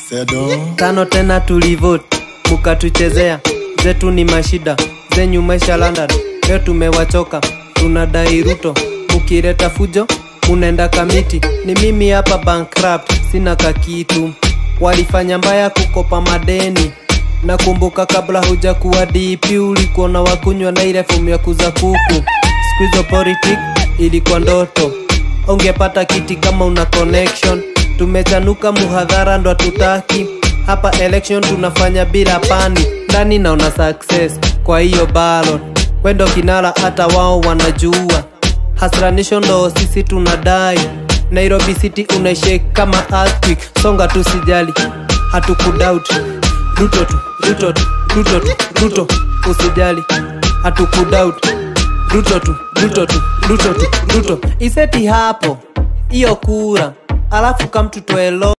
Sedo. tano tena tulivote mukatuchezea zetu ni mashida zenyu maisha London leo tumewachoka tunadai Ruto mukireta fujo munenda kamiti ni mimi hapa bankrupt sina kakitu walifanya mbaya kukopa madeni nakumbuka kabla huja kuwa DP ulikuwa na wakunywa na ile fomu ya kuza kuku squizo politic ilikuwa ndoto ungepata kiti kama una connection tumechanuka muhadhara ndo tutaki hapa election tunafanya bila pani ndani naona success kwa hiyo ballot wendo kinara hata wao wanajua hasranisho ndo sisi tunadai nairobi city unaishake kama earthquake songa tu sijali hatukudoubt ruto tu ruto tu ruto tu ruto usijali hatukudoubt ruto tu ruto tu ruto tu ruto iseti hapo hiyo kura alafu kamtutoelo